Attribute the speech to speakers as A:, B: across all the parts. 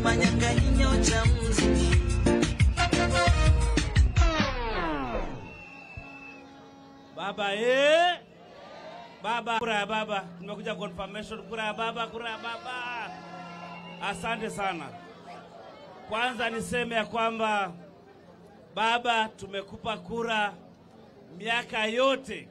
A: manyanga inyo cha mziki
B: Baba eh? Baba, kura ya baba. Nimekuja confirmation, kura ya baba, kura ya baba. Asante sana. Kwanza niseme ya kwamba baba, tumekupa kura miaka yote.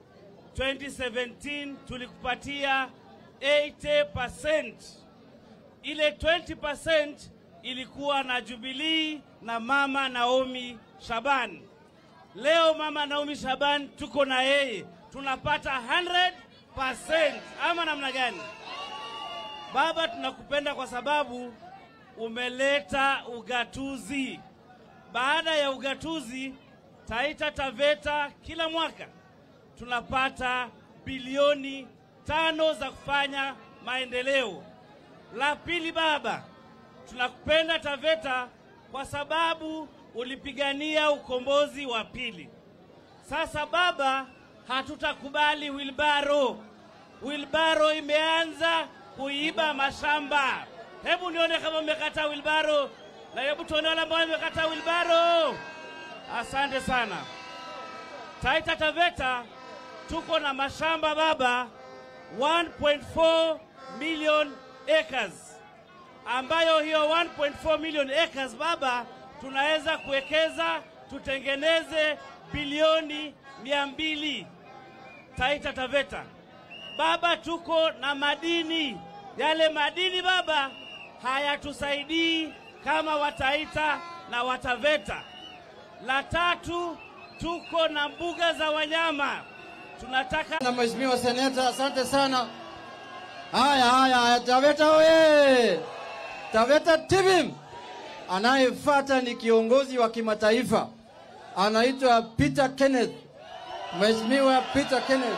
B: 2017 tulikupatia 80%. Ile 20% ilikuwa na Jubilee na mama Naomi Shaban. Leo mama Naomi Shaban tuko na yeye, tunapata 100% ama namna gani? Baba, tunakupenda kwa sababu umeleta ugatuzi. Baada ya ugatuzi, Taita Taveta kila mwaka tunapata bilioni tano za kufanya maendeleo. La pili, baba, tunakupenda Taveta kwa sababu ulipigania ukombozi wa pili. Sasa baba, hatutakubali wilbaro. Wilbaro imeanza kuiba mashamba. Hebu nione kama mmekataa wilbaro, na hebu tuone wale ambao wamekataa wilbaro. Asante sana. Taita Taveta tuko na mashamba baba 1.4 million acres, ambayo hiyo 1.4 million acres baba, tunaweza kuwekeza tutengeneze bilioni mia mbili Taita Taveta. Baba, tuko na madini. Yale madini baba hayatusaidii kama Wataita na Wataveta. La tatu, tuko na mbuga za wanyama. Tunataka
C: na Mheshimiwa Seneta, asante sana. Haya haya haya, Taveta oye! Taveta TVIM. Anayefuata ni kiongozi wa kimataifa anaitwa Peter Kenneth, Mheshimiwa Peter Kenneth.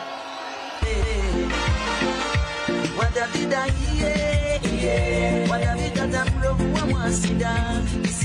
A: wadavida iye iye wadavida tamrovu wa mwasida